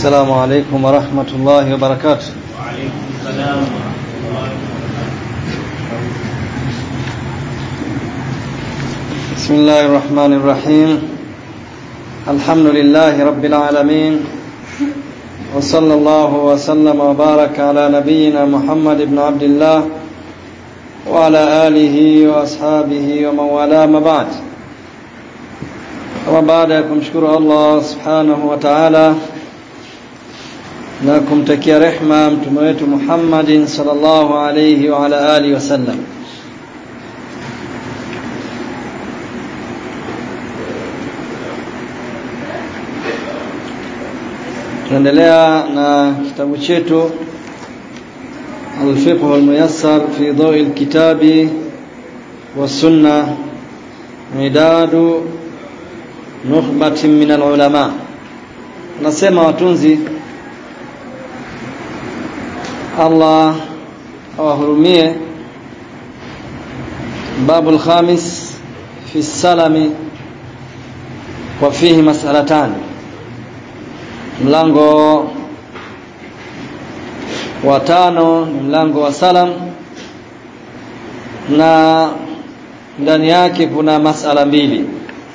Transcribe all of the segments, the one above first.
السلام عليكم ورحمة الله وبركاته وعليكم السلام ورحمة الله بسم الله الرحمن الرحيم الحمد لله رب العالمين وصلى الله وسلم وبارك على نبينا محمد بن عبد الله وعلى آله وأصحابه ومن والاه ما بعد kama baada ya kumshukuru Allah subhanahu wa ta'ala na kumtakia rehma mtume wetu Muhammadin sallallahu alayhi wa ala alihi wasallam tunaendelea na kitabu chetu الفقه الميسر في ضوء الكتاب والسنة مداد nukhbatin min alulama nasema watunzi Allah awahurumie babu alkhamis fi salami wa fihi mas'alatan mlango wa tano ni mlango wa salam na ndani yake kuna masala mbili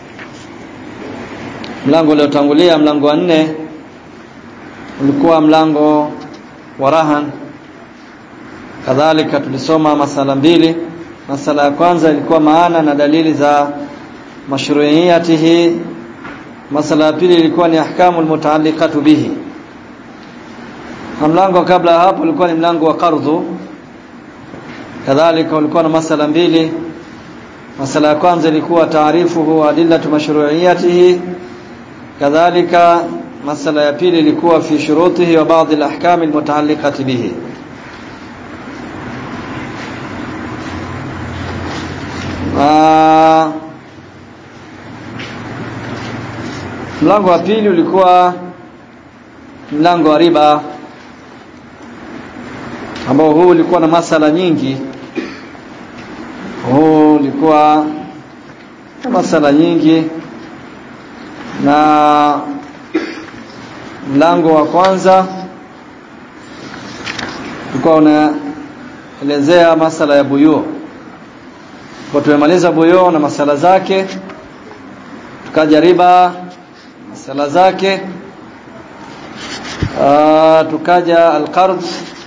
mlango uliotangulia mlango wa nne ulikuwa mlango wa rahan kadhalika tulisoma masala mbili masala ya kwanza ilikuwa maana na dalili za mashru'iyatihi masala ya pili ilikuwa ni ahkamu almutaalliqatu bihi na mlango kabla hapo ulikuwa ni mlango wa qardhu kadhalika ulikuwa na masala mbili masala ya kwanza ilikuwa taarifuhu adillatu mashru'iyatihi kadhalika masala ya pili ilikuwa fi shurutihi wa baadhi al-ahkam al-mutaalliqati bihi mlango wa pili ulikuwa mlango wa riba ambao huu ulikuwa na masala nyingi huu ulikuwa na masala nyingi na mlango wa kwanza ulikuwa unaelezea masala ya buyu kwa tumemaliza buyu na masala zake tukaja riba masala zake Aa, tukaja alqard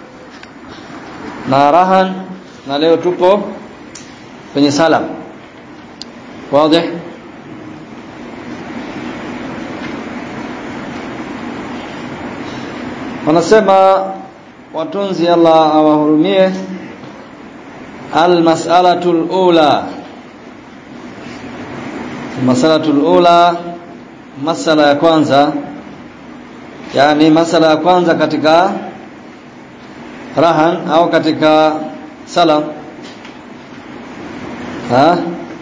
na rahan na leo tupo kwenye salam wazi wanasema watunzi Allah awahurumie almas'alatu alula mas'alatu alula masala ya kwanza yani masala ya kwanza katika rahan au katika salam ha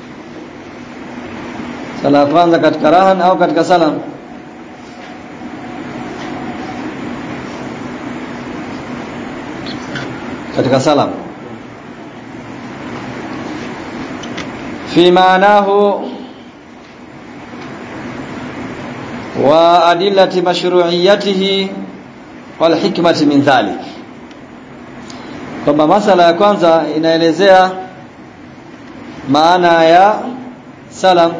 sala ya kwanza katika rahan au katika salam katika salam fi maanahu wa adillati mashru'iyatihi wal hikmati min dhalik kwamba masala ya kwanza inaelezea maana ya salam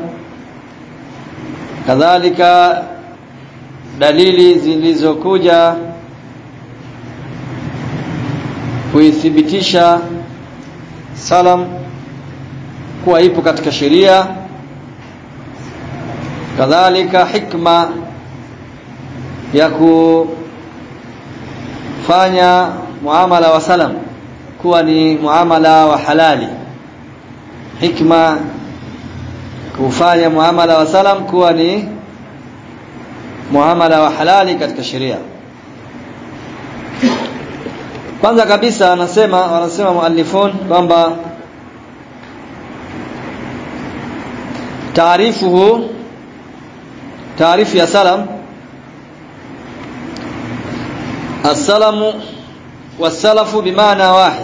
kadhalika dalili zilizokuja kuithibitisha salam kuwa ipo katika sheria kadhalika hikma ya kufanya muamala wa salam kuwa ni muamala wa halali hikma kufanya muamala wa salam kuwa ni muamala wa halali katika sheria kwanza kabisa anasema wanasema muallifun kwamba taarifuhu taarifu ya salam السلام والسلف بمعنى واحد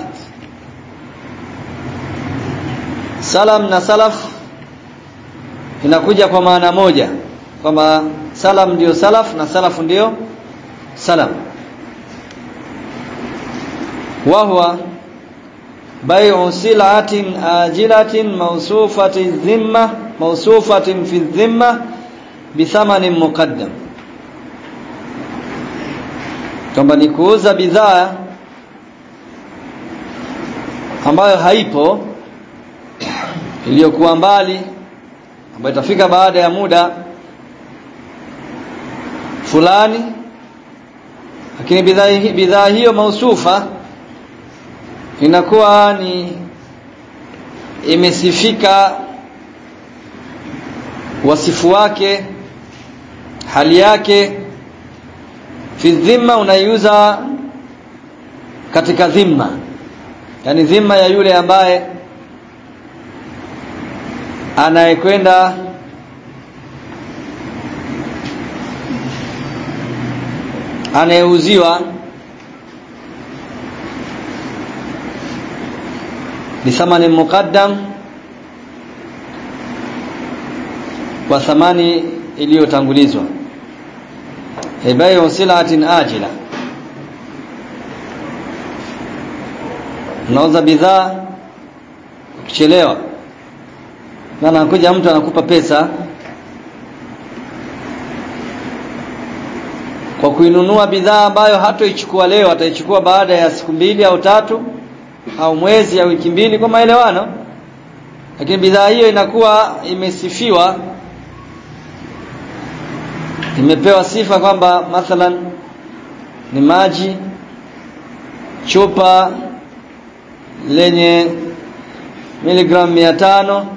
salam na salaf inakuja kwa maana moja kwamba salam ndio salaf na salaf ndio salam wa huwa bai'u sil'atin ajilatin mawsufati dhimma mawsufatin fi dhimma bithamanin muqaddam kwamba ni kuuza bidhaa ambayo haipo iliyokuwa mbali ambayo itafika baada ya muda fulani lakini bidhaa bidhaa hiyo mausufa inakuwa ni imesifika wasifu wake hali yake fi dhimma unaiuza katika dhimma yani dhimma ya yule ambaye anayekwenda anayeuziwa bithamani muqaddam kwa thamani iliyotangulizwa hibayu silatin ajila unauza bidhaa ukichelewa na anakuja mtu anakupa pesa kwa kuinunua bidhaa ambayo hatoichukua leo ataichukua baada ya siku mbili au tatu au mwezi au wiki mbili kwa maelewano lakini bidhaa hiyo inakuwa imesifiwa imepewa sifa kwamba mathalan ni maji chupa lenye miligramu mia tano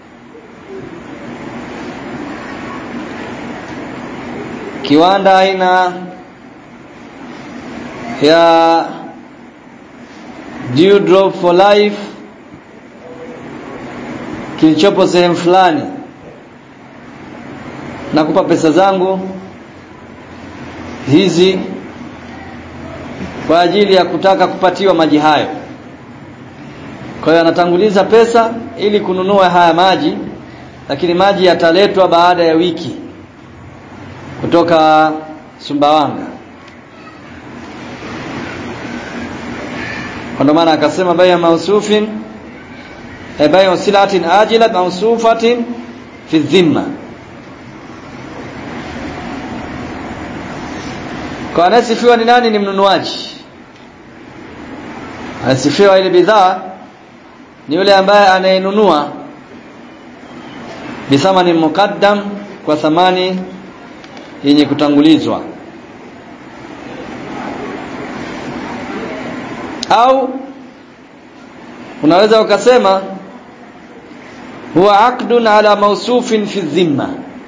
kiwanda aina ya Dew Drop for Life kilichopo sehemu fulani nakupa pesa zangu hizi kwa ajili ya kutaka kupatiwa maji hayo kwa hiyo anatanguliza pesa ili kununua haya maji lakini maji yataletwa baada ya wiki kutoka Sumbawanga kwa maana akasema baya mausufin e baya silatin ajila mausufatin fi dhimma kwa anasifiwa ni nani ni mnunuaji anasifiwa ile bidhaa ni yule ambaye anayenunua bithamani muqaddam kwa thamani yenye kutangulizwa au unaweza ukasema huwa aqdun ala mausufin fi dhimma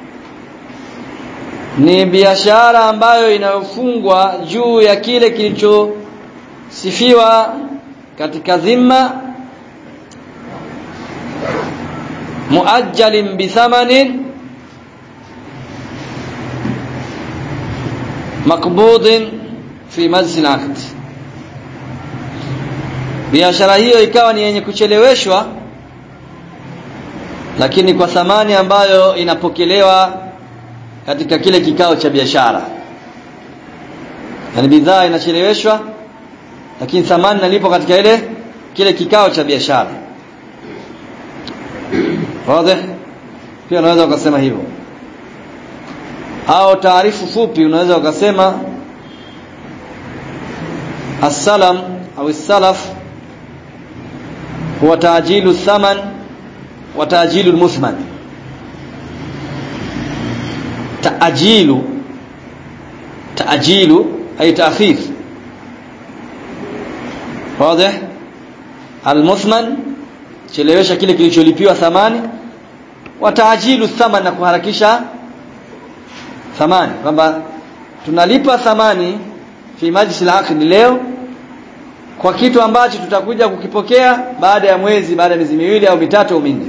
ni biashara ambayo inayofungwa juu ya kile kilichosifiwa katika dhimma muajjalin bithamanin makbudin fi majlis al biashara hiyo ikawa ni yenye kucheleweshwa lakini kwa thamani ambayo inapokelewa katika kile kikao cha biashara yani bidhaa inacheleweshwa lakini thamani nalipo katika ile kile kikao cha biashara wazi pia unaweza ukasema hivyo au taarifu fupi unaweza ukasema as-salam au as-salaf huwa ta'jilu thaman wa ta'jilu al-muthman ta'jilu ta'jilu ay ta'khir wazi al-muthman chelewesha kile kilicholipiwa thamani wa ta'jilu thaman na kuharakisha thamani kwamba tunalipa thamani fi majlis al leo kwa kitu ambacho tutakuja kukipokea baada ya mwezi baada ya miezi miwili au mitatu au minne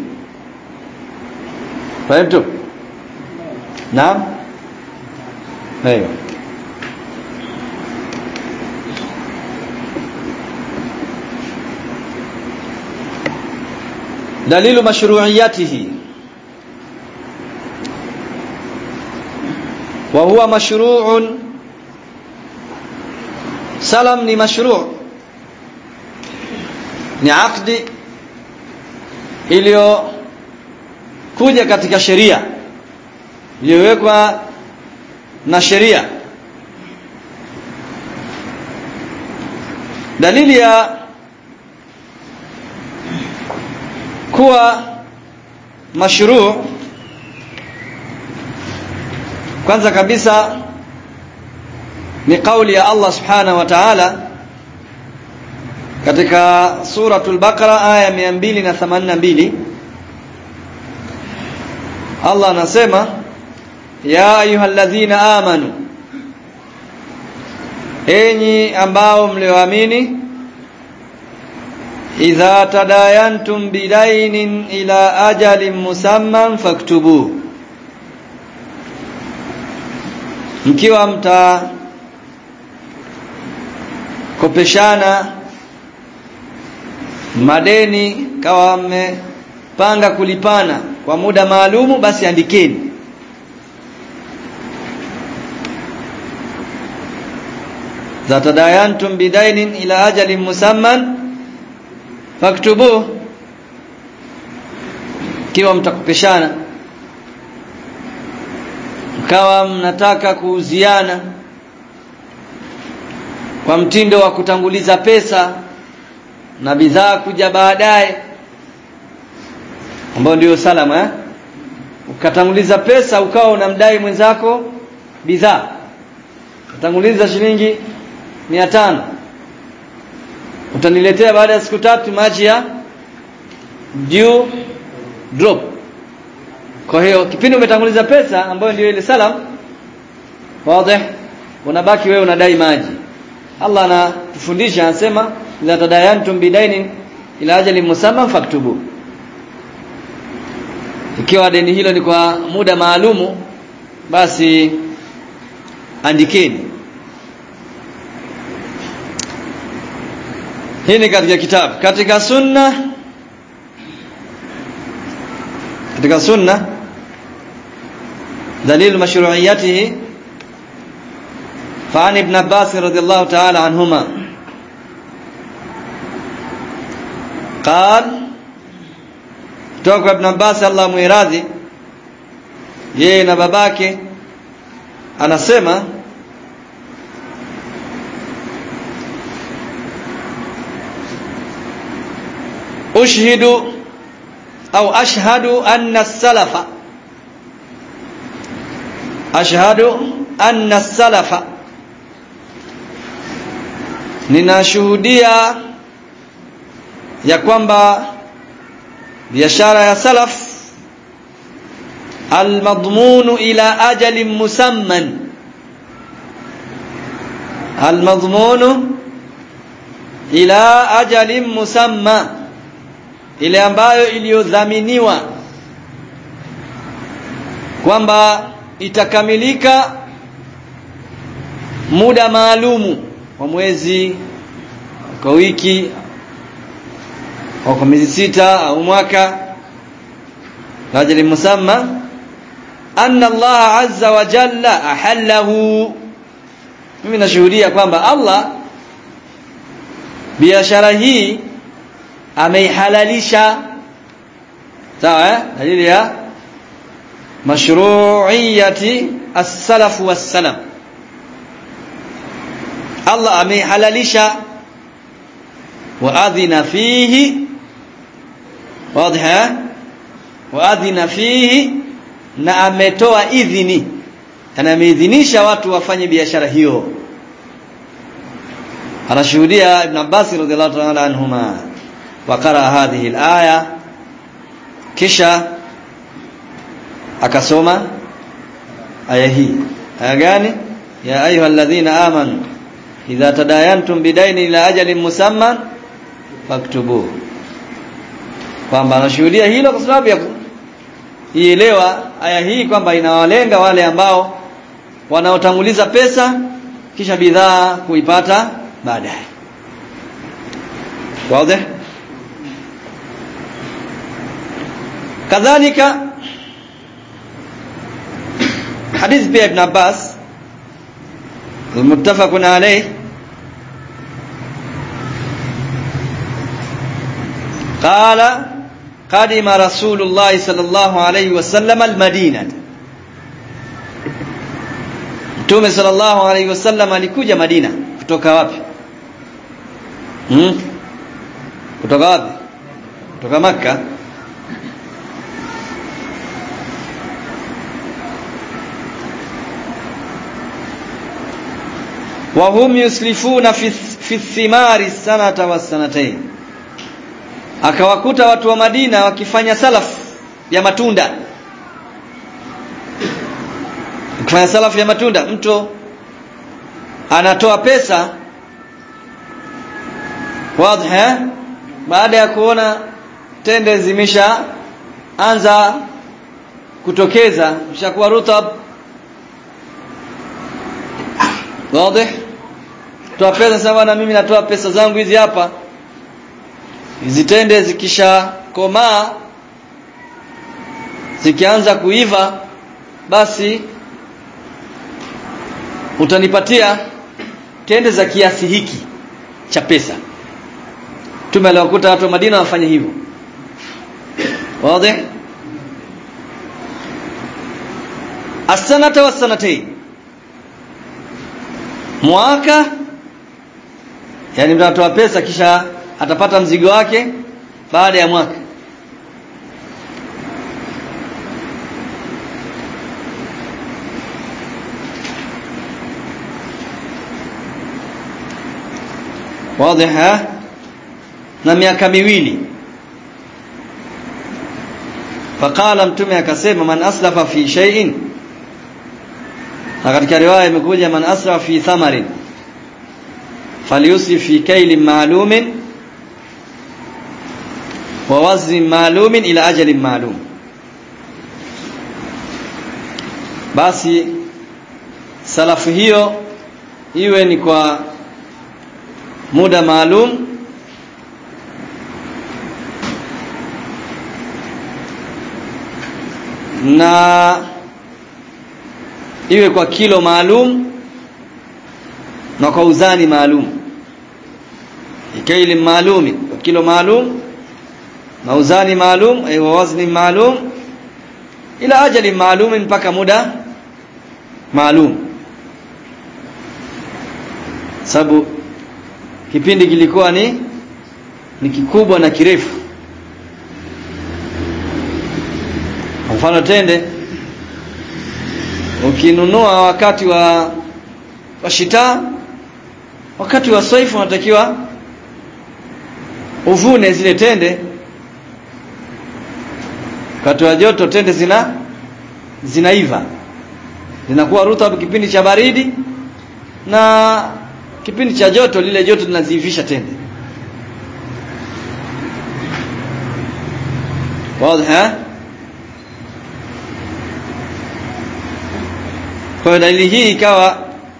fahamu naam hayo دليل مشروعيته وهو مشروع salam ni mashru' ni akdi iliyokuja katika sheria iliyowekwa na sheria dalili ya kuwa mashru' kwanza kabisa ni kauli ya Allah subhanahu wa ta'ala katika suratul baqara aya 282 Allah anasema ya ayyuhalladhina amanu enyi ambao mlioamini idha tadayantum bidainin ila ajalin musamman faktubu mkiwa mta kopeshana madeni kawa mmepanga kulipana kwa muda maalumu basi andikeni za tadayantum bidainin ila ajalin musamman faktubu kiwa mtakopeshana mkawa mnataka kuuziana kwa mtindo wa kutanguliza pesa na bidhaa kuja baadaye ambao ndio salama eh? ukatanguliza pesa ukawa unamdai mwenzako bidhaa utanguliza shilingi mia tano utaniletea baada ya siku tatu maji ya due drop kwa hiyo kipindi umetanguliza pesa ambayo ndio ile salam wazi unabaki wewe unadai maji Allah anatufundisha anasema la tadayantum bidainin ila ajali musamman faktubu ikiwa deni hilo ni kwa muda maalumu basi andikeni hii ni katika kitabu katika sunna katika sunna دليل مشروعيته فعن ابن عباس رضي الله تعالى عنهما قال توقع ابن عباس الله muiradhi yeye na babake anasema ushhidu au ashhadu anna as-salafa ashhadu anna as-salafa ninashuhudia ya kwamba biashara ya salaf almadhmunu ila ajalin musamman almadhmunu ila ajalin musamma ile ambayo iliyodhaminiwa kwamba itakamilika muda maalumu wa mwezi kwa wiki au kwa miezi sita au mwaka ajali musamma anna Allah azza wa jalla ahallahu mimi nashuhudia kwamba Allah biashara hii ameihalalisha sawa eh dalili ya mashru'iyati as-salaf was-salam Allah ameihalalisha wa adhina fihi wazi wa adhina fihi na ametoa idhini na ameidhinisha watu wafanye biashara hiyo anashuhudia ibn Abbas radhiallahu ta'ala anhuma wa qara hadhihi al-aya kisha akasoma aya hii aya gani ya ayuha alladhina amanu idha tadayantum bidaini ila ajalin musamman faktubu kwamba anashuhudia hilo kwa sababu ya ielewa aya hii kwamba inawalenga wale ambao wanaotanguliza pesa kisha bidhaa kuipata baadaye wazi kadhalika حديث بي ابن عباس المتفق عليه qala qadima rasulullah sallallahu alayhi wasallam almadina Mtume sallallahu alayhi wasallam alikuja Madina kutoka wapi hmm? kutoka wapi kutoka maka wa hum yuslifuna fi, fi thimari sanata wa sanatayn akawakuta watu wa Madina wakifanya salaf ya matunda kufanya salafu ya matunda mtu anatoa pesa wazi baada ya kuona tende zimesha anza kutokeza mshakuwa rutab wazi toa pesa sasa na mimi natoa pesa zangu hizi hapa hizi tende zikisha komaa zikianza kuiva basi utanipatia tende za kiasi hiki cha pesa Mtume aliwakuta watu wa Madina wafanye hivyo wazi asanata wasanatayn mwaka yani mtu anatoa pesa kisha atapata mzigo wake baada ya mwaka واضح na miaka miwili faqala mtume akasema man aslafa fi shay'in na katika riwaya imekuja man aslafa fi thamarin falyusrif fi kaylin ma'lumin wa waznin ma'lumin ila ajalin ma'lum basi salafu hiyo iwe ni kwa muda maalum na iwe kwa kilo maalum na kwa uzani maalum ikaili maalumi kwa kilo maalum na uzani maalum ay wa wazni maalum ila ajali maalum mpaka muda maalum sababu kipindi kilikuwa ni ni kikubwa na kirefu mfano tende ukinunua wakati wa wa shita wakati wa saifu unatakiwa uvune zile tende wakati wa joto tende zina zinaiva zinakuwa rutab kipindi cha baridi na kipindi cha joto lile joto linaziivisha tende wazi kwa hiyo dalili hii ikawa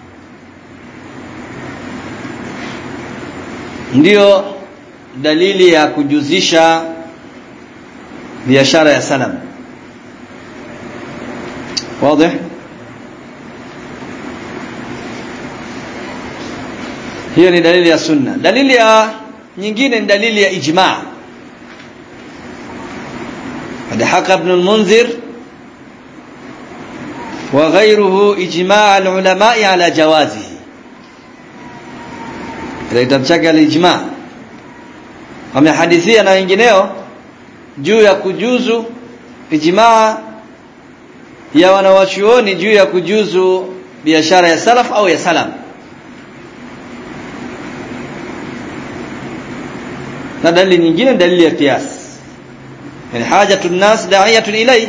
ndiyo dalili ya kujuzisha biashara ya salam wazi hiyo ni dalili ya sunna dalili ya nyingine ni dalili ya ijma قد حكى ابن المنذر وغيره إجماع العلماء على جوازه ile kitabu chake al-ijma wamehadithia na wengineo juu ya kujuzu ijmaa ya wanawachuoni juu ya kujuzu biashara ya salaf au ya salam na dalili nyingine dalili ya kias yani hajatu nas da'iyatun ilay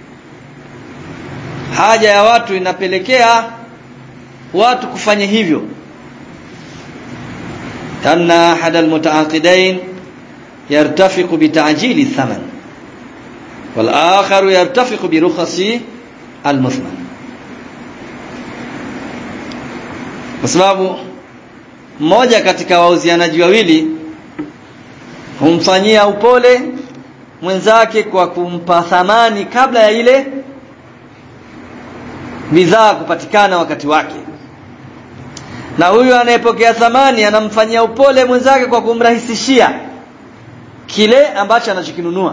haja ya watu inapelekea watu kufanya hivyo kana ahad almutaaqidain yartafiqu bita'jili thaman wal akhar yartafiqu bi rukhasi almuthman kwa sababu mmoja katika wauzianaji wawili humfanyia upole mwenzake kwa kumpa thamani kabla ya ile bidhaa kupatikana wakati wake na huyu anayepokea thamani anamfanyia upole mwenzake kwa kumrahisishia kile ambacho anachokinunua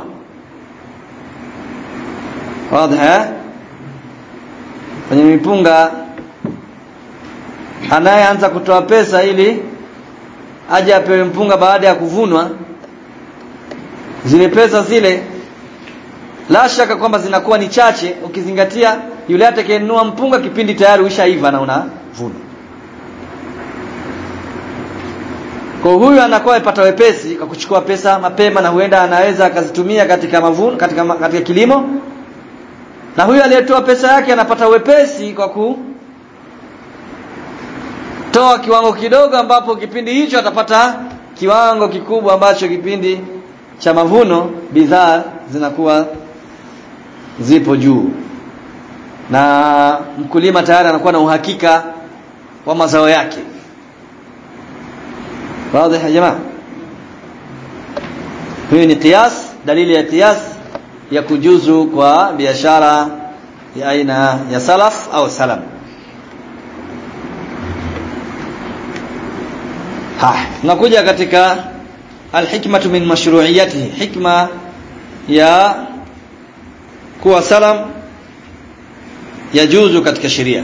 wazi kwenye mipunga anayeanza kutoa pesa ili aje apewe mpunga baada ya kuvunwa zile pesa zile la shaka kwamba zinakuwa ni chache ukizingatia yule atakayenunua mpunga kipindi tayari ushaiva na unavuna kwa huyu anakuwa amepata wepesi kwa kuchukua pesa mapema na huenda anaweza akazitumia katika mavuno katika, katika kilimo na huyu aliyetoa pesa yake anapata wepesi kwa kutoa kiwango kidogo ambapo kipindi hicho atapata kiwango kikubwa ambacho kipindi cha mavuno bidhaa zinakuwa zipo juu na mkulima tayari anakuwa na uhakika wa mazao yake wazi ya jamaa hii ni qiyas dalili ya qiyas ya kujuzu kwa biashara ya aina ya salaf au salam ha tunakuja katika alhikmatu min mashru'iyatihi hikma ya kuwa salam yajuzu katika sheria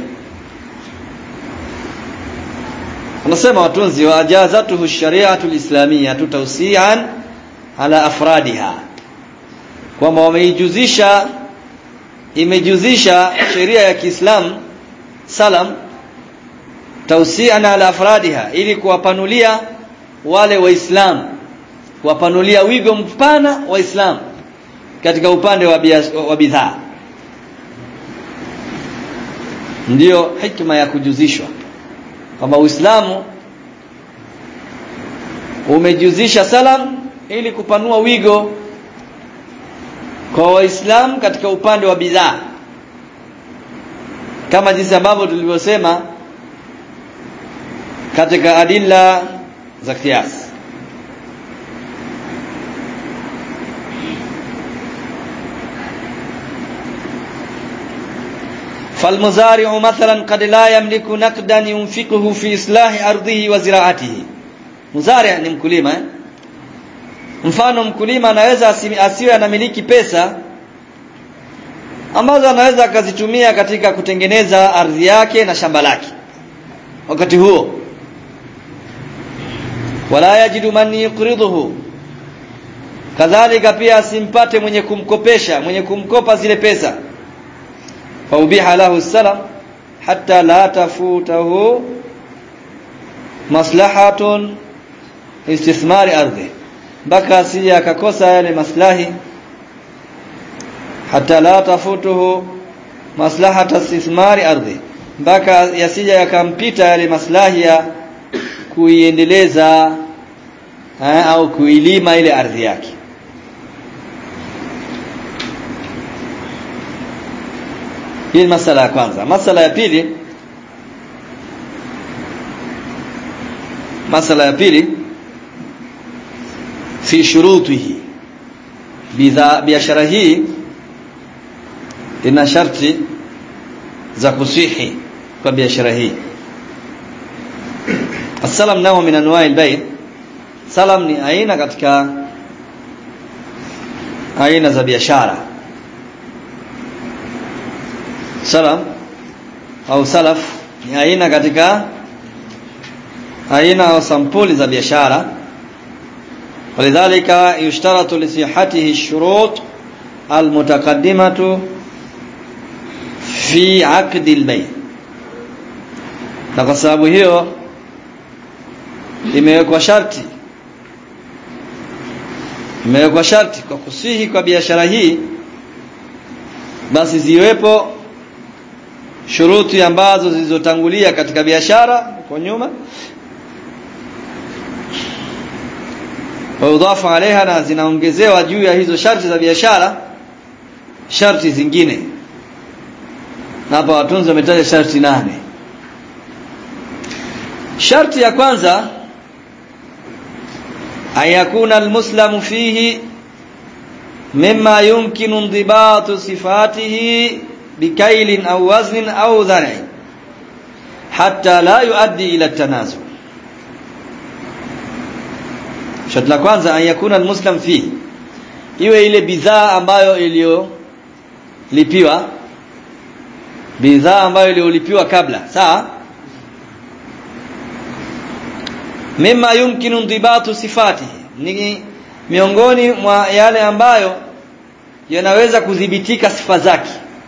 anasema watunzi wa ajazatuhu shari'atu alislamiyya tawsi'an ala afradiha kwamba wameijuzisha imejuzisha sheria ya Kiislamu salam tawsi'an ala afradiha ili kuwapanulia wale waislamu kuwapanulia wigo mpana waislamu katika upande wa bidhaa ndiyo hikma ya kujuzishwa kwamba Uislamu umejuzisha salam ili kupanua wigo kwa waislamu katika upande wa bidhaa kama jinsi ambavyo tulivyosema katika adilla za kiasi فالمزارع مثلا قد لا يملك نقدا ينفقه في إصلاح أرضه وزراعته مزارع ni mkulima eh? mfano mkulima anaweza asiwe anamiliki pesa ambazo anaweza akazitumia katika kutengeneza ardhi yake na shamba lake wakati huo wala yajidu man yuqriduhu kadhalika pia asimpate mwenye kumkopesha mwenye kumkopa zile pesa faubiha lahu salam hatta la tafutahu maslahatun istithmari ardhi mpaka asije akakosa yale maslahi hata la tafutuhu maslahata istithmari ardhi mpaka yasije yakampita yale maslahi ya kuiendeleza au kuilima ile ardhi yake hii ni masala ya kwanza masala ya pili masala ya pili fi shurutihi biashara hii ina sharti za kusihi kwa biashara hii Asalam nao min anwa'i al-bay' salam ni aina katika aina za biashara salam au salaf ni aina katika aina au sampuli za biashara ولذلك يشترط لصحته الشروط المتقدمة في عقد البيع na kwa sababu hiyo imewekwa sharti imewekwa sharti kwa kusihi kwa biashara hii basi ziwepo shuruti ambazo zilizotangulia katika biashara kwa nyuma waudhafu alaiha na zinaongezewa juu ya hizo sharti za biashara sharti zingine na hapa watunzi wametaja sharti nane sharti ya kwanza ayakuna almuslamu fihi mimma yumkinu ndibatu sifatihi bikailin au waznin au dhar'i hatta la yuaddi ila tanazu sharti la kwanza an yakuna almuslim fi iwe ile bidhaa ambayo iliyolipiwa bidhaa ambayo iliyolipiwa kabla sawa mima yumkinu ndibatu sifati ni miongoni mwa yale ambayo yanaweza kudhibitika sifa zake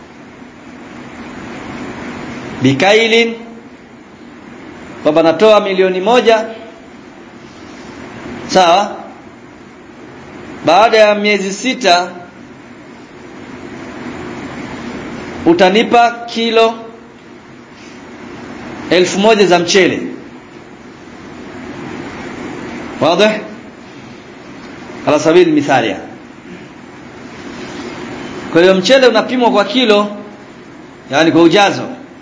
bikailin kwamba natoa milioni moja sawa baada ya miezi sita utanipa kilo elfu moja za mchele واضح على سبيل المثال يعني kwa hiyo mchele unapimwa kwa kilo yani kwa ujazo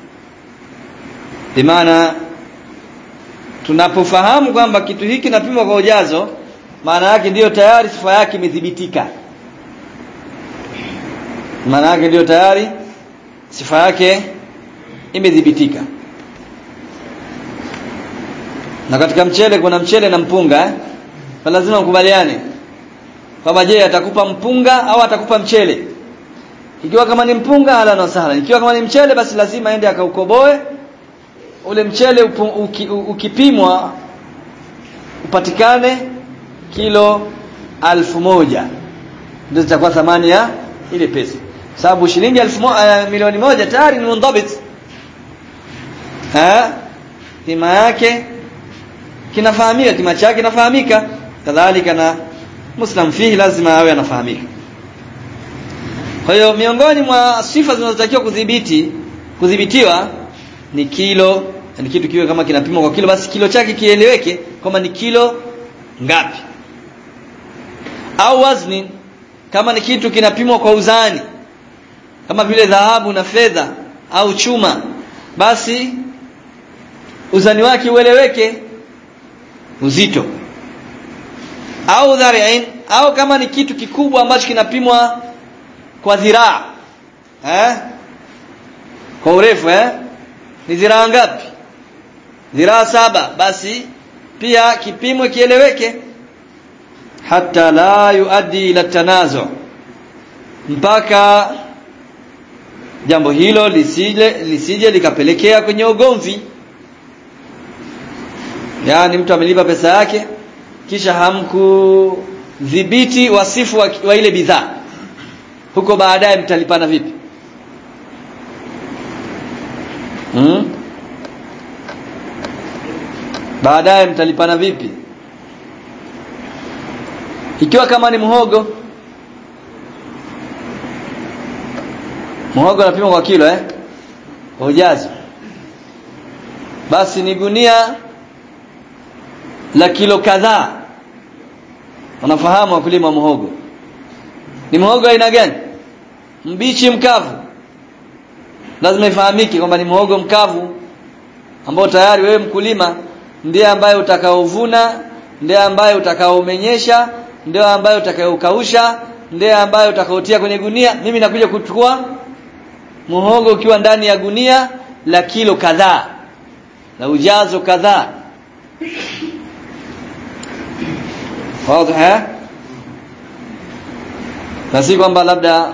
bimaana tunapofahamu kwamba kitu hiki kinapimwa kwa ujazo maana yake ndiyo tayari sifa yake imethibitika maana yake ndiyo tayari sifa yake imethibitika na katika mchele kuna mchele na mpunga eh? Kwa lazima ukubaliane kwamba je atakupa mpunga au atakupa mchele ikiwa kama ni mpunga hala na sahla ikiwa kama ni mchele basi lazima aende akaukoboe ule mchele upu, uki, ukipimwa upatikane kilo alfu moja ndio zitakuwa thamani ya ile pesa sababu shilingi alfu mo, uh, milioni moja tayari ni mundabit eh kima yake kinafahamika kima chake kinafahamika kadhalika na muslim fihi lazima awe anafahamika kwa hiyo miongoni mwa sifa zinazotakiwa kudhibiti kudhibitiwa ni kilo ni kitu kiwe kama kinapimwa kwa kilo basi kilo chake kieleweke kama ni kilo ngapi au wazni kama ni kitu kinapimwa kwa uzani kama vile dhahabu na fedha au chuma basi uzani wake ueleweke uzito au dhari'in au kama ni kitu kikubwa ambacho kinapimwa kwa dhiraa eh kwa urefu eh ni dhiraa ngapi dhiraa saba basi pia kipimo kieleweke hata la yuaddi ila tanazu mpaka jambo hilo lisije lisije likapelekea kwenye ugomvi yaani mtu amelipa pesa yake kisha hamkudhibiti wasifu wa, wa ile bidhaa huko baadaye mtalipana vipi hmm? baadaye mtalipana vipi ikiwa kama ni muhogo muhogo unapimwa kwa kilo eh kwa ujazo basi ni gunia la kilo kadhaa unafahamu wakulima wa muhogo ni muhogo aina gani mbichi mkavu lazima ifahamike kwamba ni muhogo mkavu ambao tayari wewe mkulima ndiye ambaye utakaovuna ndiye ambaye utakaomenyesha ndiye ambaye utakaokausha ndiye ambaye utakaotia kwenye gunia mimi nakuja kuchukua muhogo ukiwa ndani ya gunia la kilo kadhaa la ujazo kadhaa wazi na si kwamba labda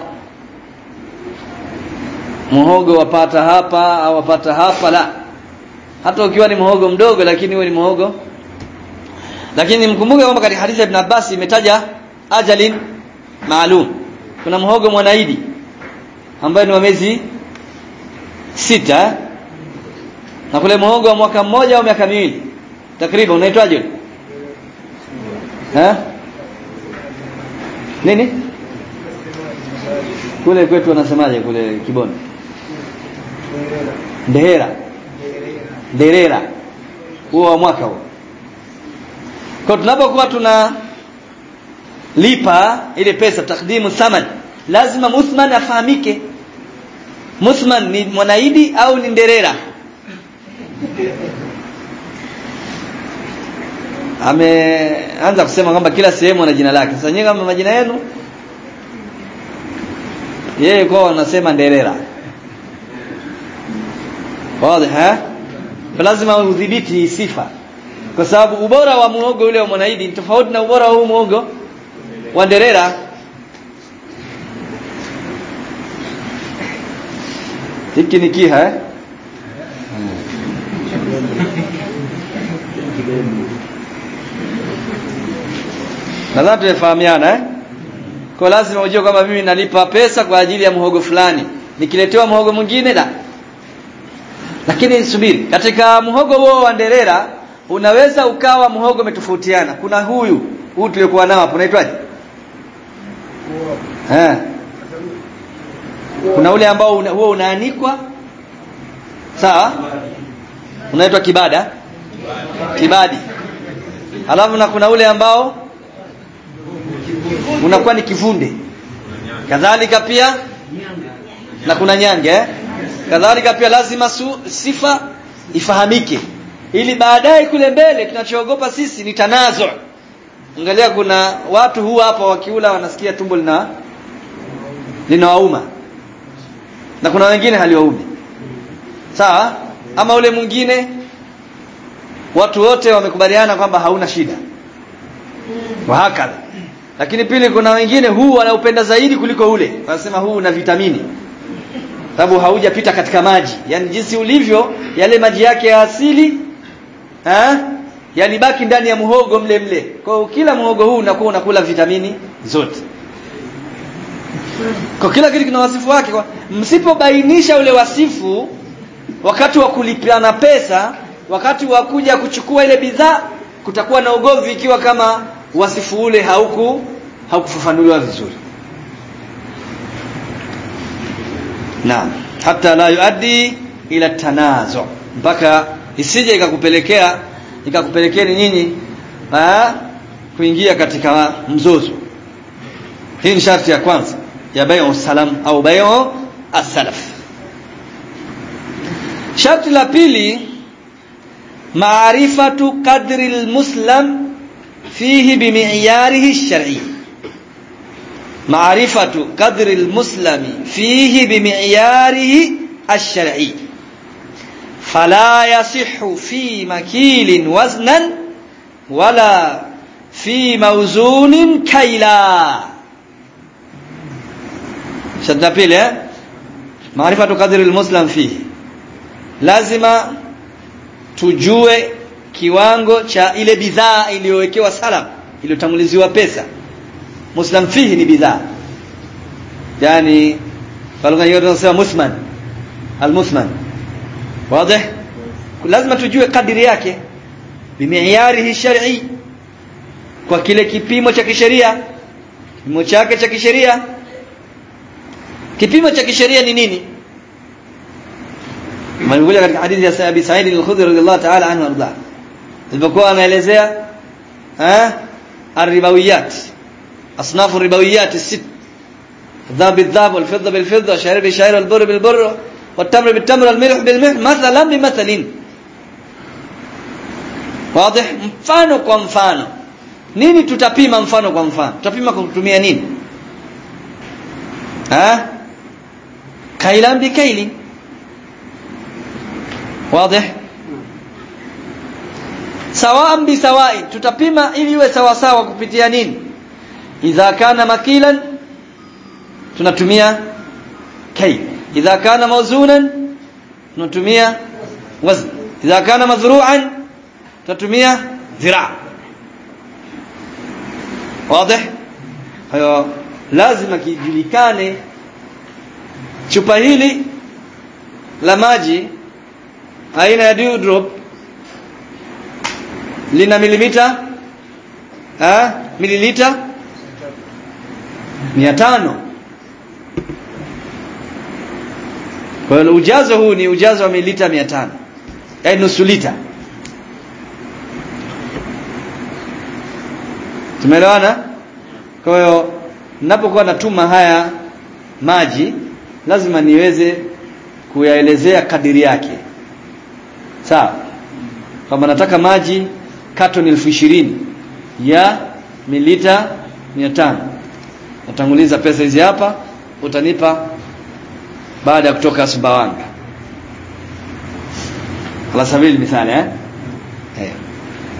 muhogo wapata hapa au wapata hapa la hata ukiwa ni muhogo mdogo lakini huwe ni muhogo lakini mkumbuke kwamba katika hadithi ya Ibn Abbas imetaja ajalin maalum kuna muhogo mwanaidi ambaye ni wa miezi sita na kule muhogo wa mwaka mmoja au miaka miwili takriban unaitwaje eh nini kule kwetu wanasemaje kule Kiboni Ndehera Nderera huo wa mwaka huo kwa tunapokuwa tuna lipa ile pesa takdimu thaman lazima muthman afahamike muthman ni mwanaidi au ni nderera ameanza kusema kwamba kila sehemu ana jina lake sasa nyinyi kama majina yenu yeye kwa anasema nderera wazi ha lazima udhibiti sifa kwa sababu ubora wa muhogo ule wa mwanaidi ni tofauti na ubora wa huu muhogo wa nderera hiki ni kiha eh? nadhani tumefahamiana eh? kwa lazima ujue kwamba mimi nalipa pesa kwa ajili ya muhogo fulani nikiletewa muhogo mwingine la lakini subiri katika muhogo huo wa nderera unaweza ukawa muhogo umetofautiana kuna huyu huu tuliokuwa nao hapo unaitwaje eh kuna ule ambao una, huo unaanikwa sawa unaitwa kibada kibadi alafu na kuna ule ambao unakuwa ni kivunde kadhalika pia na kuna nyange eh? kadhalika pia lazima su, sifa ifahamike ili baadaye kule mbele tunachoogopa sisi ni tanazo angalia kuna watu huwa hapa wakiula wanasikia tumbo lina linawauma na kuna wengine haliwaumi sawa ama ule mwingine watu wote wamekubaliana kwamba hauna shida wahakadha lakini pili kuna wengine huu wanaupenda zaidi kuliko ule wanasema huu una vitamini sababu haujapita katika maji yani jinsi ulivyo yale maji yake ya asili ha? yalibaki ndani ya muhogo mle mle kwa hiyo kila muhogo huu unakuwa unakula vitamini zote kwa kila kitu kina wasifu wake kwa msipobainisha ule wasifu wakati wa kulipiana pesa wakati wa kuja kuchukua ile bidhaa kutakuwa na ugomvi ikiwa kama wasifu ule hauku haukufafanuliwa vizuri naam hata la yuaddi ila tanazo mpaka isije ikakupelekea ikakupelekeni nyinyi kuingia katika mzozo hii ni sharti ya kwanza ya bai'u salam au bai'u as-salaf sharti la pili maarifatu qadri al-muslim fihi bimi'yarihi ash-shar'i maarifatu qadri al-muslimi fihi bimi'yarihi ash-shar'i فلا يصح في مكيل وزنا ولا في موزون كيلا شرط pili eh maarifatu qadri almuslim fihi lazima tujue kiwango cha ile bidhaa iliyowekewa salam iliyotanguliziwa pesa muslim fihi ni bidhaa yani kwa lugha nyingine tunasema musman almusman wazi lazima tujue kadiri yake bimi'yarihi shar'i kwa kile kipimo cha kisheria kipimo chake cha kisheria kipimo cha kisheria ni nini Malikuja katika hadithi ya Abi Sa'id al-Khudri radhiyallahu ta'ala anhu arda. Alipokuwa anaelezea eh ar-ribawiyat asnaf ar-ribawiyat as-sitt الذهب بالذهب والفضة بالفضة الشعير بالشعير والبر بالبر والتمر بالتمر والملح بالملح مثلا بمثل واضح mfano kwa mfano nini tutapima mfano kwa mfano tutapima kwa kutumia nini ha kailan bikaili واضح sawaan bisawai tutapima ili iwe sawa sawa kupitia nini idha kana makilan tunatumia kay idha kana mawzunan tunatumia wazn idha kana madhru'an tunatumia dhira wazi hayo lazima kijulikane chupa hili la maji aina ya dewdrop lina milimita ah mililita 500 kwa hiyo ujazo huu ni ujazo wa mililita 500 yaani nusu lita tumeelewana kwa hiyo ninapokuwa natuma haya maji lazima niweze kuyaelezea kadiri yake sawa kama nataka maji katoni elfu ishirini ya milita mia tano utanguliza pesa hizi hapa utanipa baada ya kutoka Sumbawanga ala sabili misali eh? eh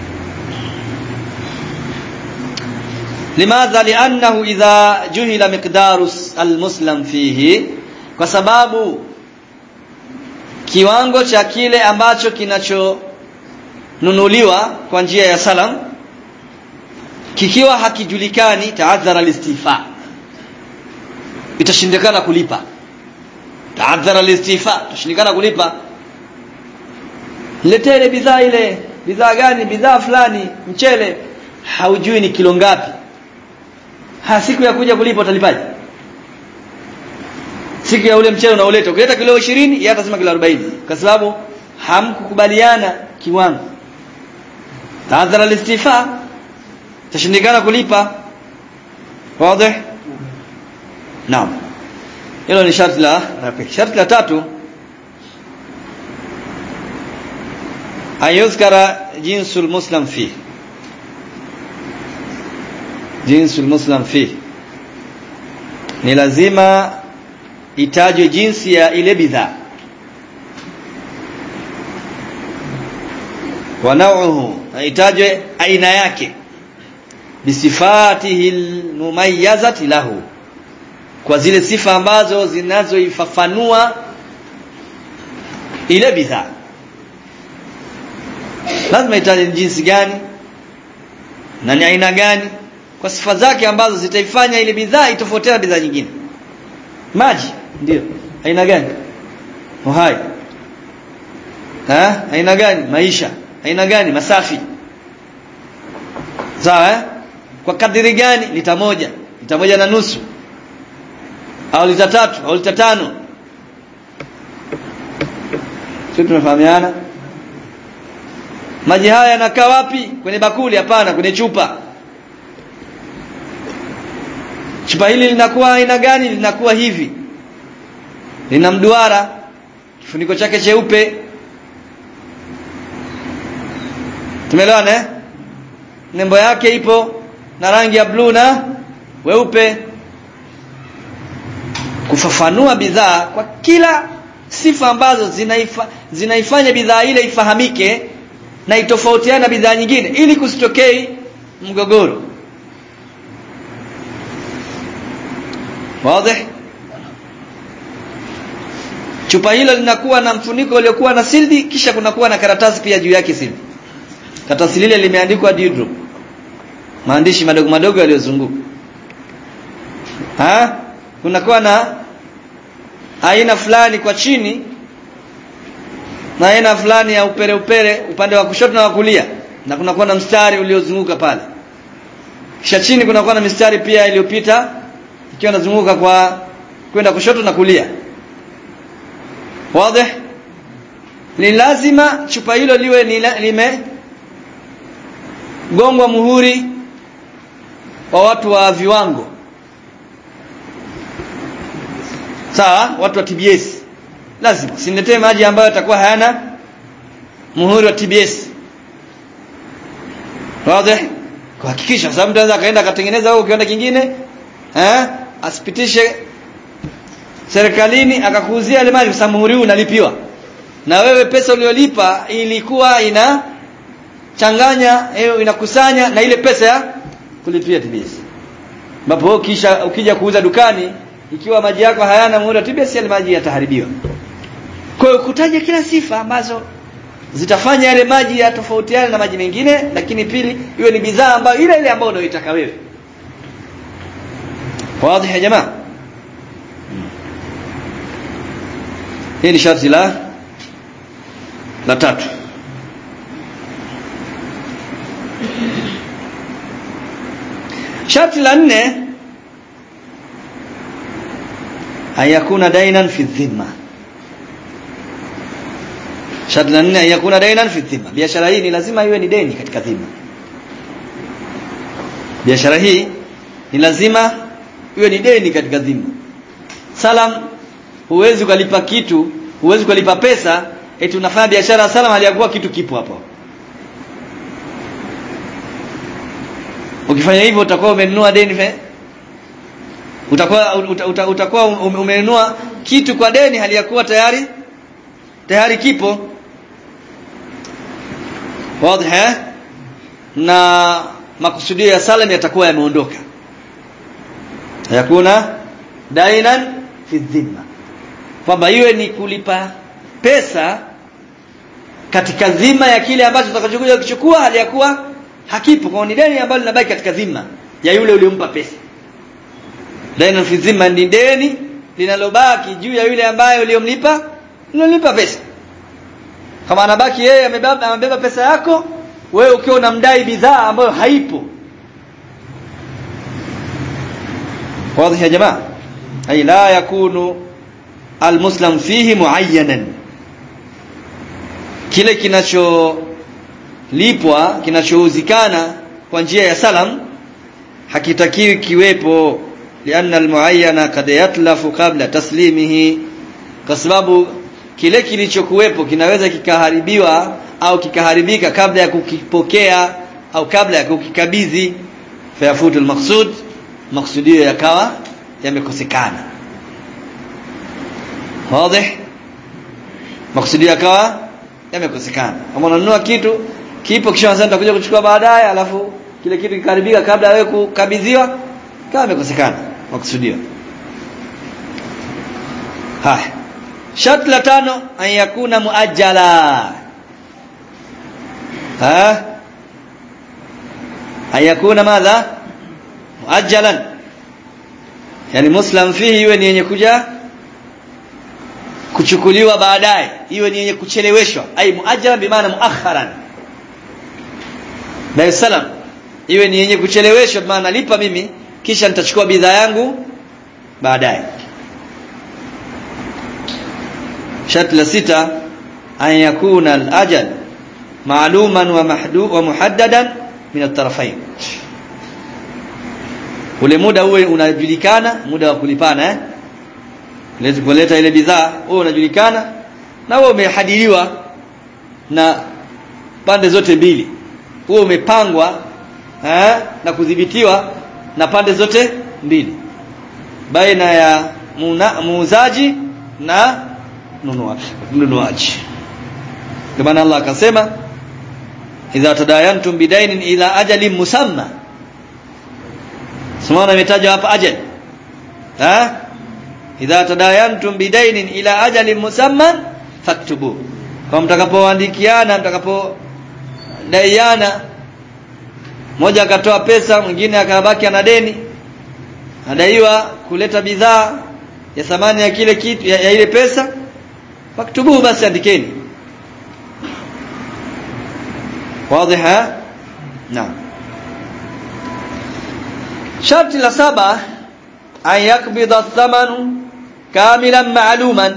limadha liannahu idha juhila miqdaru almuslim fihi kwa sababu kiwango cha kile ambacho kinachonunuliwa kwa njia ya salam kikiwa hakijulikani taadhara listifa itashindikana kulipa taadhara listifa itashindikana kulipa letee ile bidhaa ile bidhaa gani bidhaa fulani mchele haujui ni kilo ngapi ha siku ya kuja kulipa utalipaje siku ya ule mchele unaoleta ukileta kilo 20 yeye atasema kilo 40 kwa sababu hamkukubaliana kiwango tahadhara listifa tashindikana kulipa wazi naam hilo ni sharti la sharti la tatu ayuzkara jinsul muslim fi jinsul muslim fi ni lazima itajwe jinsi ya ile bidhaa wa nauhu itajwe aina yake bisifatihi almumayyazati lahu kwa zile sifa ambazo zinazoifafanua ile bidhaa lazima itaje jinsi gani na ni aina gani kwa sifa zake ambazo zitaifanya ile bidhaa itofautiane na bidhaa nyingine maji ndio aina gani uhai ha aina gani maisha aina gani masafi sawa eh? kwa kadiri gani lita moja lita moja na nusu au lita tatu au lita tano sio tumefahamiana maji haya yanakaa wapi kwenye bakuli hapana kwenye chupa chupa hili linakuwa aina gani linakuwa hivi lina mduara kifuniko chake cheupe tumeelewana eh nembo yake ipo na rangi ya bluu na weupe kufafanua bidhaa kwa kila sifa ambazo zinaifa, zinaifanya bidhaa ile ifahamike na itofautiane na bidhaa nyingine ili kusitokei mgogoro wazi chupa hilo linakuwa na mfuniko uliokuwa na sildi kisha kunakuwa na karatasi pia juu yake sildi karatasi lile limeandikwa Dewdrop maandishi madogo madogo yaliyozunguka ha kunakuwa na aina fulani kwa chini na aina fulani ya upere upere upande wa kushoto na wa kulia na kunakuwa na mstari uliozunguka pale kisha chini kunakuwa na mistari pia iliyopita ikiwa inazunguka kwa kwenda kushoto na kulia wazi ni lazima chupa hilo liwe lime gongwa muhuri wa watu wa viwango sawa watu wa TBS lazima sinetee maji ambayo yatakuwa hayana muhuri wa TBS wazi kuhakikisha sababu mtu anaweza akaenda akatengeneza huko kiwanda kingine eh asipitishe serikalini akakuuzia ile maji kwa sababu muhuri huu unalipiwa na wewe pesa uliyolipa ilikuwa ina changanya hiyo inakusanya na ile pesa ya kulipia TBS ambapo kisha ukija kuuza dukani ikiwa maji yako hayana muhuri wa TBS yale maji yataharibiwa kwa hiyo kutaja kila sifa ambazo zitafanya yale maji yatofautiane na maji mengine lakini pili iwe ni bidhaa ambayo ile ile ambayo unayoitaka wewe wazi ya jamaa hii ni sharti la la tatu sharti la nne ayakuna dainan fi dhimma sharti la nne ayakuna dainan fi dhimma biashara hii ni lazima iwe ni deni katika dhimma biashara hii ni lazima iwe ni deni katika dhimma salam huwezi ukalipa kitu huwezi ukalipa pesa eti unafanya biashara salam haliyakuwa kitu kipo hapo ukifanya hivyo utakuwa umenunua deni fe utakuwa uta, uta, utakuwa umenunua kitu kwa deni haliyakuwa tayari tayari kipo wazi na makusudio ya salam yatakuwa yameondoka yakuna dainan fi dhimma kwamba iwe ni kulipa pesa katika dhima ya kile ambacho utakachokuja kuchukua hali ya kuwa hakipo kwa ni deni ambalo linabaki katika dhima ya yule uliyompa pesa dainan fi dhimma ni deni linalobaki juu ya yule ambaye uliyomlipa uliyomlipa pesa kama anabaki yeye amebeba amebeba pesa yako wewe ukiwa unamdai bidhaa ambayo haipo واضح يا جماعه اي لا يكون المسلم فيه معينا kile kinacholipwa kinachouzikana kwa njia ya salam hakitakiwi kiwepo lianna almuayyana kad yatlafu qabla taslimihi kwa sababu kile kilichokuwepo kinaweza kikaharibiwa au kikaharibika kabla ya kukipokea au kabla ya kukikabidhi fayafutu almaqsud maksudio yakawa yamekosekana wazi maksudio yakawa yamekosekana kama unanunua kitu kipo kisha unasema nitakuja kuchukua baadaye alafu kile kitu kikaribika kabla ya wewe kukabidhiwa kama imekosekana maksudio haya sharti la tano an yakuna muajjala ha an yakuna madha muajjalan yani muslim fihi iwe ni yenye kuja kuchukuliwa baadaye iwe ni yenye kucheleweshwa ai muajjalan bimaana muakharan Dar es Salaam iwe ni yenye kucheleweshwa maana lipa mimi kisha nitachukua bidhaa yangu baadaye sharti la sita an yakuna al-ajal ma'luman wa mahdu wa muhaddadan min at-tarafayn ule muda uwe unajulikana muda wa kulipana eh lezi kuleta ile bidhaa uwe unajulikana na uwe umehadiriwa na pande zote mbili uwe umepangwa eh na kudhibitiwa na pande zote mbili baina ya muuzaji na mnunuaji kwa maana Allah akasema idha tadayantum bidainin ila ajalin musamma Simona imetajwa hapa ajal ha idha tadayantum bidainin ila ajalin musamman faktubu kwa mtakapoandikiana mtakapodaiana mmoja akatoa pesa mwingine akabaki ana deni adaiwa kuleta bidhaa ya thamani ya kile kitu ya, ya ile pesa faktubuhu basi andikeni واضح نعم شرط la saba an yakbidha athamanu kamilan ma'luman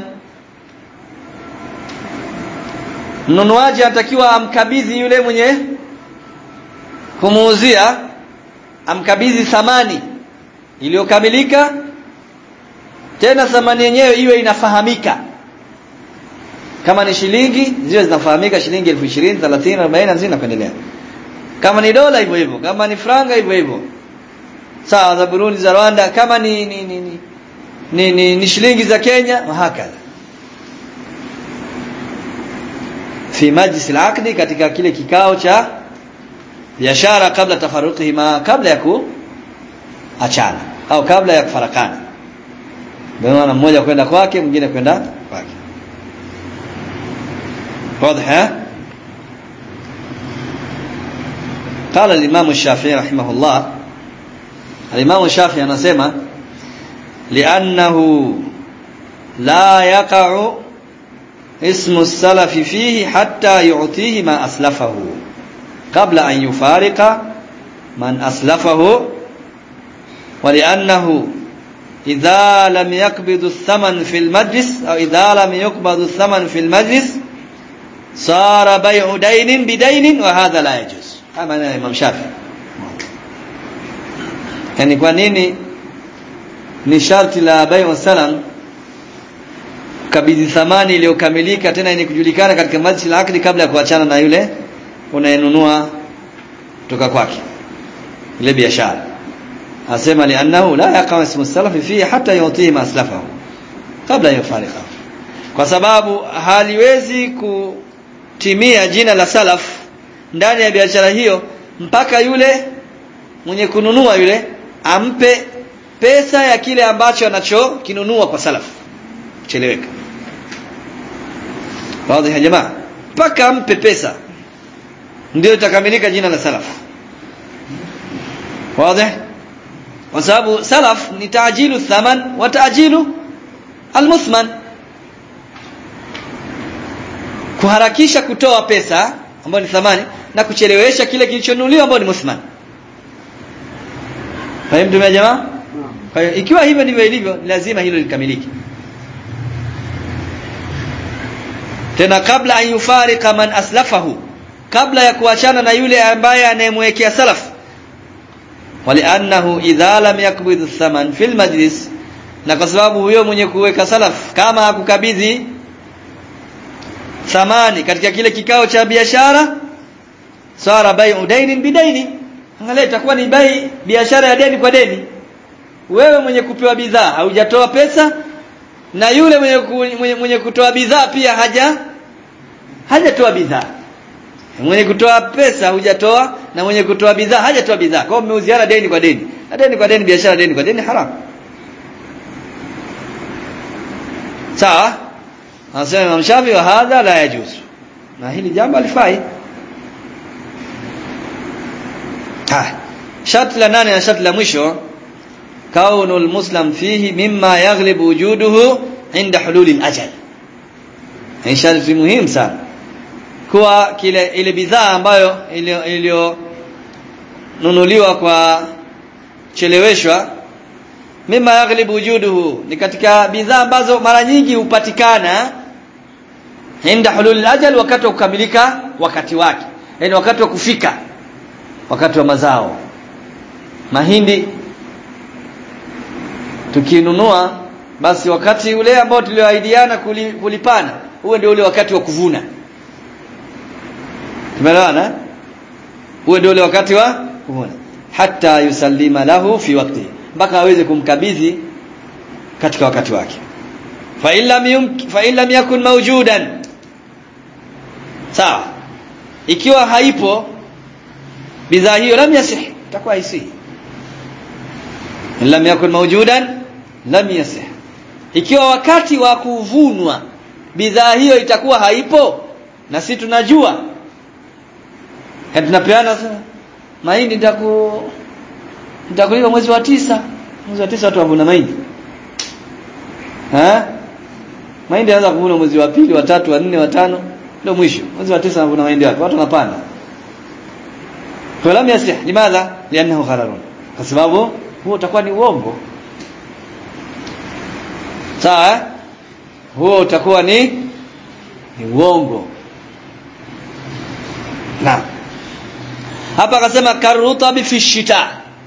mnunuaji anatakiwa amkabidhi yule mwenye kumuuzia amkabidhi thamani iliyokamilika tena thamani yenyewe iwe inafahamika kama ni shilingi ziwe zinafahamika shilingi elfu ishirini thelathini arobaini hamsini na kuendelea kama ni dola hivyo hivyo kama ni franga hivyo hivyo sawa za Burundi za Rwanda kama ni ni ni, ni, ni, ni, ni shilingi za Kenya hakadha fi majlis al katika kile kikao cha biashara kabla tafarruqihima kabla ya kuachana au kabla ya kufarakana bwana mmoja kwenda kwake mwingine kwenda kwake واضح قال الإمام الشافعي رحمه الله الإمام الشافعي anasema لأنه لا يقع اسم السلف فيه حتى يعطيه ما أسلفه قبل أن يفارق من أسلفه ولأنه إذا لم يقبض الثمن في المجلس أو إذا لم يقبض الثمن في المجلس صار بيع دين بدين وهذا لا يجوز kama na Imam Shafi yani kwa nini ni sharti la bai'u salam kabidhi thamani iliyokamilika tena yenye kujulikana katika majlis al-aqdi kabla ya kuachana na yule unayenunua kutoka kwake ile biashara asema li annahu la yaqa ismu salafi fihi hatta yutii ma aslafahu kabla yufarika kwa sababu haliwezi kutimia jina la salaf ndani ya biashara hiyo mpaka yule mwenye kununua yule ampe pesa ya kile ambacho anachokinunua kwa salaf cheleweka wazi ya jamaa mpaka ampe pesa ndio itakamilika jina la salaf wazi kwa sababu salaf ni taajilu thaman wa taajilu almuthman kuharakisha kutoa pesa ambayo ni thamani na kuchelewesha kile kilichonunuliwa ambayo ni muthman fahimu ya jamaa kwa hiyo ikiwa hivyo ndivyo ilivyo lazima hilo likamilike tena kabla an yufarika man aslafahu kabla ya kuachana na yule ambaye anayemwekea salaf waliannahu idha lam yakbidh thaman fil majlis na kwa sababu huyo mwenye kuweka salaf kama hakukabidhi thamani katika kile kikao cha biashara sara bai'u dainin bidaini angalia itakuwa ni bai biashara ya deni kwa deni wewe mwenye kupewa bidhaa haujatoa pesa na yule mwenye, ku, mwenye, mwenye kutoa bidhaa pia haja hajatoa bidhaa mwenye kutoa pesa hujatoa na mwenye kutoa bidhaa hajatoa bidhaa kwa hiyo mmeuziana deni kwa deni na deni kwa deni biashara deni kwa deni haram sawa anasema Imam Shafi wa hadha la yajuzu na hili jambo alifai ha sharti la nane na sharti la mwisho kaunu almuslim fihi mimma yaghlibu wujuduhu inda hululi alajal ni sharti muhimu sana kuwa kile ile bidhaa ambayo iliyonunuliwa kwa cheleweshwa mimma yaghlibu wujuduhu ni katika bidhaa ambazo mara nyingi hupatikana inda hulul ajal wakati wa kukamilika wakati wake yani wakati wa kufika wakati wa mazao mahindi tukinunua basi wakati ule ambao tulioahidiana kulipana huo ndio ule wakati wa kuvuna tumeelewana huo ndio ule wakati wa kuvuna hatta yusallima lahu fi waqti mpaka aweze kumkabidhi katika wakati wake fa illam fa illam yakun mawjudan sawa ikiwa haipo bidhaa hiyo lam yasih itakuwa haisihi lam yakun mawjudan lam yasih ikiwa wakati wa kuvunwa bidhaa hiyo itakuwa haipo na si tunajua tunapeana mahindi nitaku nitakulipa mwezi wa tisa mwezi wa tisa watu wavuna mahindi ha mahindi yanaweza kuvuna mwezi wa pili wa tatu wa nne wa tano ndio mwisho mwezi wa tisa wanavuna mahindi wapi watu wanapanda falam yaslih limadha liannahu ghararun kwa sababu huo utakuwa ni uongo sawa huo utakuwa ni ni uongo na hapa akasema karutabi fi shita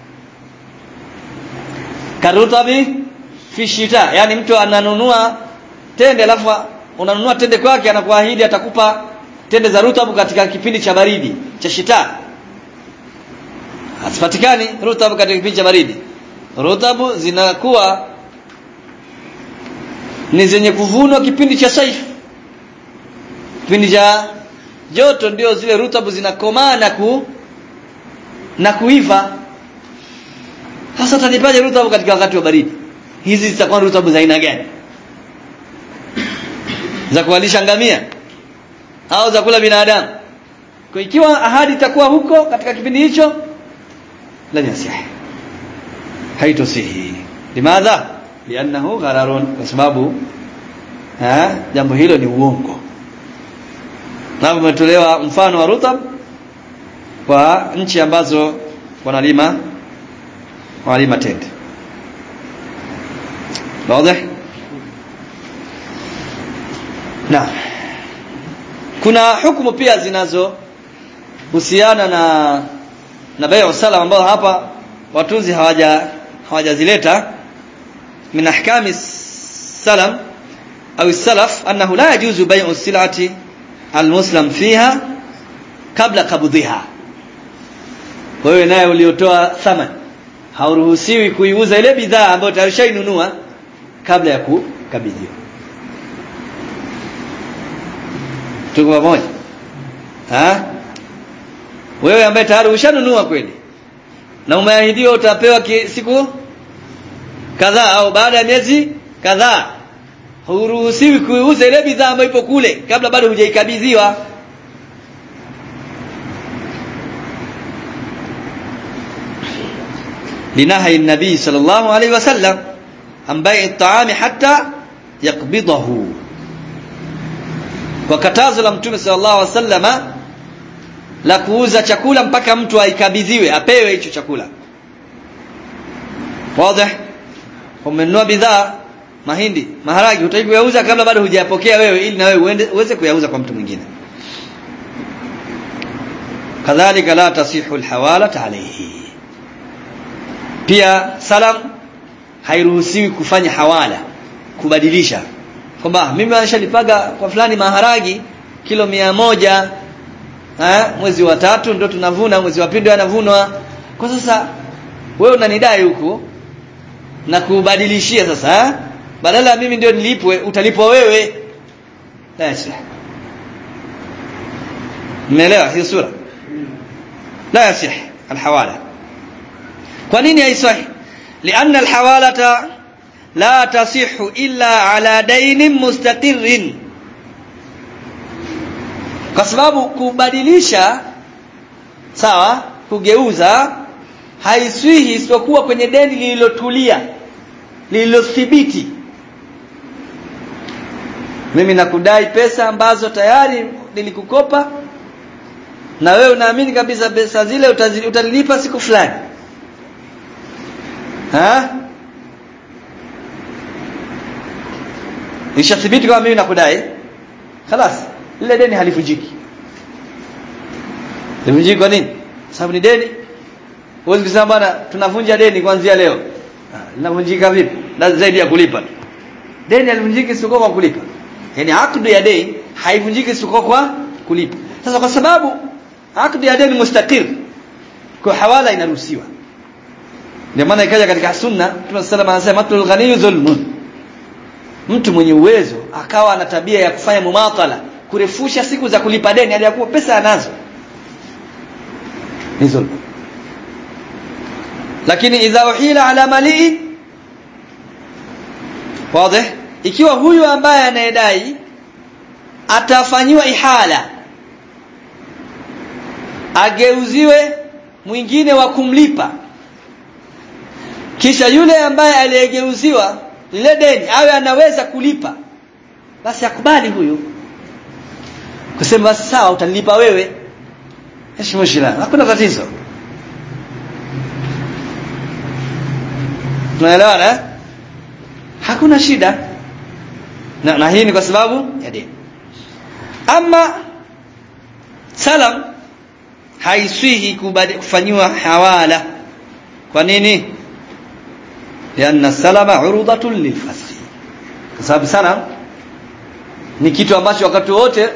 karutabi fi shita yani mtu ananunua tende alafu unanunua tende kwake anakuahidi atakupa tende za rutabu katika kipindi cha baridi cha shita hasipatikani rutabu katika kipindi cha baridi rutabu zinakuwa ni zenye kuvunwa kipindi cha saif kipindi cha joto ndio zile rutabu zinakomaa na ku na kuiva sasa utanipaje rutabu katika wakati wa baridi hizi zitakuwa rutabu za aina gani za kuwalisha ngamia au za kula binadamu kwa ikiwa ahadi itakuwa huko katika kipindi hicho la yasih haitosihi limadha liannahu ghararun kwa sababu ha jambo hilo ni uongo na umetolewa mfano wa rutab kwa nchi ambazo wanalima wanalima tende wazi na kuna hukumu pia zinazo husiana na na bai'u salam ambao hapa watunzi hawaja hawajazileta min ahkami salam au salaf annahu la yajuzu bai'u silati almuslim fiha kabla kabudhiha wewe naye uliotoa thaman hauruhusiwi kuiuza ile bidhaa ambayo tayari ushainunua kabla ya kukabidhiwa tuko pamoja ha wewe ambaye tayari ushanunua kweli na umeahidiwa utapewa siku kadhaa au baada ya miezi kadhaa huruhusiwi kuuza ile bidhaa ambayo ipo kule kabla bado hujaikabidhiwa لنهي النبي صلى الله عليه وسلم عن بيع الطعام حتى يقبضه wakatazo la mtume sallallahu alaihi wasallama la kuuza chakula mpaka mtu aikabidhiwe apewe hicho chakula wazi umenunua bidhaa mahindi maharagi utaki kuyauza kabla bado hujayapokea wewe ili na wewe uweze kuyauza kwa mtu mwingine kadhalika la tasihu alhawala alayhi pia salam hairuhusiwi kufanya hawala kubadilisha kwamba mimi nishalipaga kwa fulani maharagi kilo mia moja ha? mwezi wa tatu ndio tunavuna mwezi wa pili anavunwa kwa sasa wewe unanidai huku na kubadilishia sasa ha? badala ya mimi ndio nilipwe utalipwa wewe la yasih mmeelewa hiyo sura la yasih alhawala kwa nini haiswahi lianna alhawalata la tasihu illa ala dainin mustaqirrin kwa sababu kubadilisha sawa kugeuza haiswihi isipokuwa kwenye deni lililotulia lililothibiti mimi nakudai pesa ambazo tayari nilikukopa na wewe unaamini kabisa pesa zile utalilipa siku fulani ha ishathibiti kama mimi nakudai خلاص lile deni halivunjiki livunjiki kwa nini sababu ni deni huwezi kusema bwana tunavunja deni kuanzia leo linavunjika vipi na zaidi ya kulipa deni halivunjiki sio kwa kulipa yani akdu ya deni haivunjiki sio kwa kulipa sasa kwa sababu akdu ya deni mustaqir kwa hawala inaruhusiwa ndio maana ikaja katika sunna Mtume sallallahu alayhi wasallam anasema ghaniyu dhulmun mtu mwenye uwezo akawa ana tabia ya kufanya mumatala kurefusha siku za kulipa deni aliyakuwa pesa anazo ni dhulma lakini idha uhila ala mali wazi ikiwa huyu ambaye anayedai atafanyiwa ihala ageuziwe mwingine wa kumlipa kisha yule ambaye aliyegeuziwa lile deni awe anaweza kulipa basi akubali huyu kusema basi sawa utanilipa wewe heshima hakuna tatizo tunaelewana hakuna shida na, na hii ni kwa sababu ya deni ama salam haiswihi kufanyiwa hawala kwa nini lianna salama urudatun lilfasl kwa sababu salam ni kitu ambacho wakati wote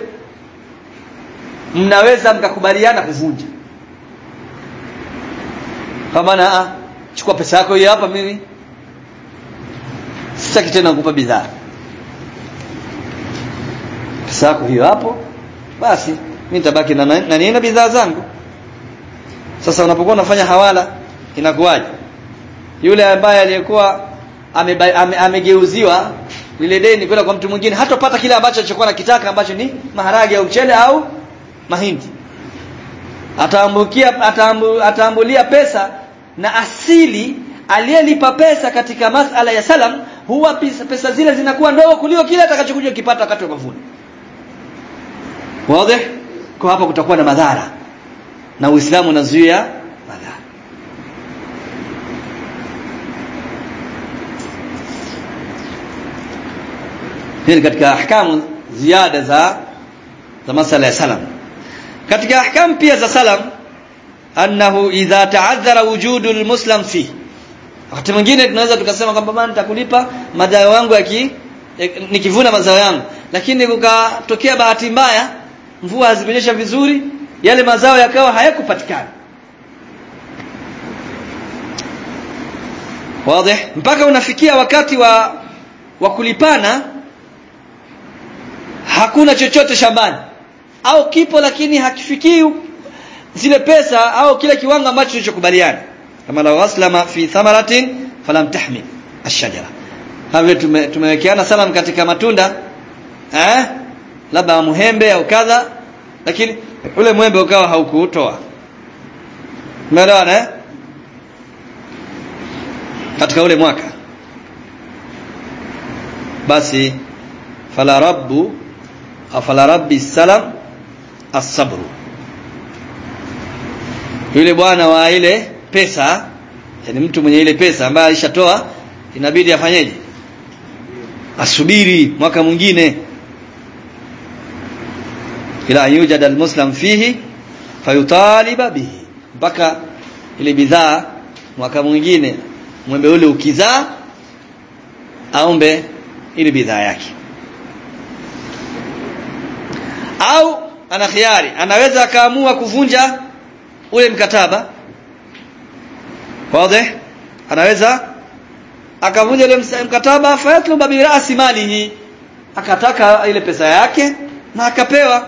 mnaweza mkakubaliana kuvunja kwa maana chukua pesa yako hii hapa mimi sitaki tena kukupa bidhaa pesa yako hiyo hapo basi mimi nitabaki na na nina bidhaa zangu sasa unapokuwa unafanya hawala inakuwaje yule ambaye aliyekuwa amegeuziwa ame, ame lile deni kwenda kwa mtu mwingine hatopata kile ambacho alichokuwa nakitaka ambacho ni maharage au mchele au mahindi ataambukia ataambu, ataambulia pesa na asili aliyelipa pesa katika masala ya salam huwa pesa, pesa zile zinakuwa ndogo kuliko kile atakachokuja kipata wakati wa mavuno wazi kwa hapa kutakuwa na madhara na Uislamu unazuia madhara hili katika ahkamu ziada za za masala ya salam katika ahkamu pia za salam annahu idha ta'adhara wujudu almuslim fi wakati mwingine tunaweza tukasema kwamba bana nitakulipa mazao yangu yaki nikivuna mazao yangu lakini kukatokea bahati mbaya mvua hazimenyesha vizuri yale mazao yakawa hayakupatikana wazi mpaka unafikia wakati wa wa kulipana hakuna chochote shambani au kipo lakini hakifikii zile pesa au kile kiwango ambacho tulichokubaliana kama la waslama fi thamaratin falam tahmil ashajara kama vile tume, tumewekeana salam katika matunda eh labda muhembe au kadha lakini ule mwembe ukawa haukuutoa umeelewana eh katika ule mwaka basi fala rabbu au fala rabbi salam as-sabru yule bwana wa ile pesa yani mtu mwenye ile pesa ambaye alishatoa inabidi afanyeje asubiri mwaka mwingine ila yujad almuslim fihi fayutaliba bihi mpaka ile bidhaa mwaka mwingine mwembe ule ukizaa aombe ile bidhaa yake au ana khiari anaweza akaamua kuvunja ule mkataba wazi anaweza akavunja ule mkataba fayatluba bi ra'si malihi akataka ile pesa yake na akapewa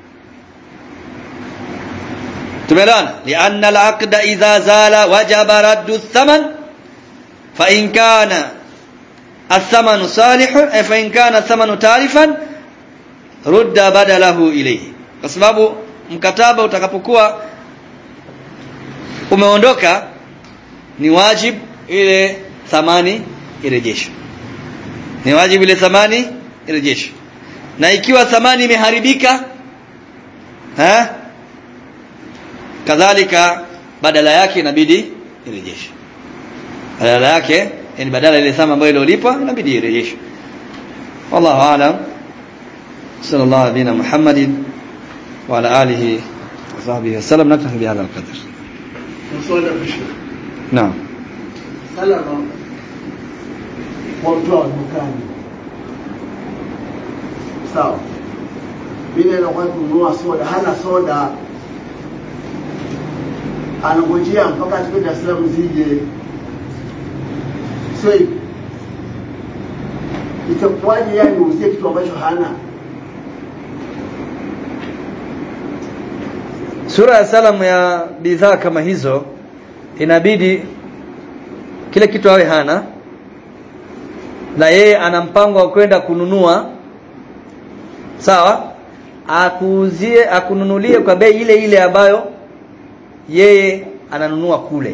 tumeelewana lianna al-aqda idha zala wajaba raddu ath-thaman fa in kana ath-thamanu salihun fa in kana ath-thamanu tarifan rudda badalahu ilayhi kwa sababu mkataba utakapokuwa umeondoka ni wajib ile thamani irejeshwe ni wajibu ile thamani irejeshwe na ikiwa thamani imeharibika eh kadhalika badala yake inabidi irejeshwe badala yake yani badala ile thamani ambayo iliyolipwa inabidi irejeshwe wallahu aalam sallallahu alaihi muhammadin wa ala alihi wa sahbihi wasallam naktafi bihadha alqadr naam salama kwa mtu wa dukani sawa vile anakuwa kununua soda hana soda anangojea mpaka afike Dar es Salaam zije sio hivi itakuwaje yani uuzie kitu ambacho hana sura ya salamu ya bidhaa kama hizo inabidi kile kitu awe hana na yeye ana mpango wa kwenda kununua sawa akuuzie akununulie kwa bei ile ile ambayo yeye ananunua kule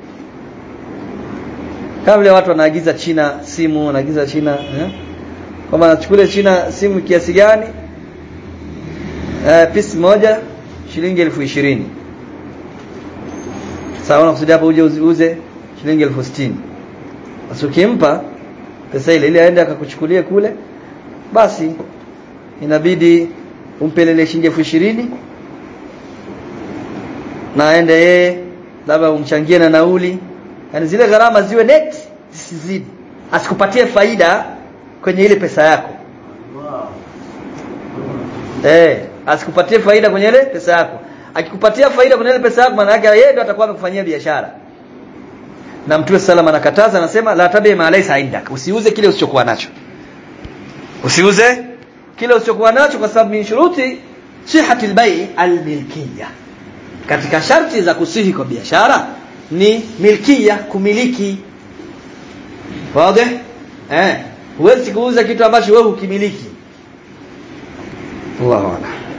kama vile watu wanaagiza China simu wanaagiza China eh? kwamba anachukule China simu kiasi gani eh, pisi moja shilingi elfu ishirini sawa unakusudia hapo uje uze shilingi elfu sitini basi ukimpa pesa ile ile aende akakuchukulie kule basi inabidi umpelele shilingi elfu ishirini na aende yeye labda umchangie na nauli yani zile gharama ziwe net zisizidi asikupatie faida kwenye ile pesa yako wow. eh asikupatie faida kwenye ile pesa yako akikupatia faida kwenye ile pesa yako maana yake yeye ndiye atakuwa amekufanyia biashara na mtume salama anakataza anasema la tabi ma laysa indak usiuze kile usichokuwa nacho usiuze kile usichokuwa nacho kwa sababu min shuruti sihhati albai almilkiyya katika sharti za kusihi kwa biashara ni milkia kumiliki wazi eh huwezi kuuza kitu ambacho wewe hukimiliki Allahu a'lam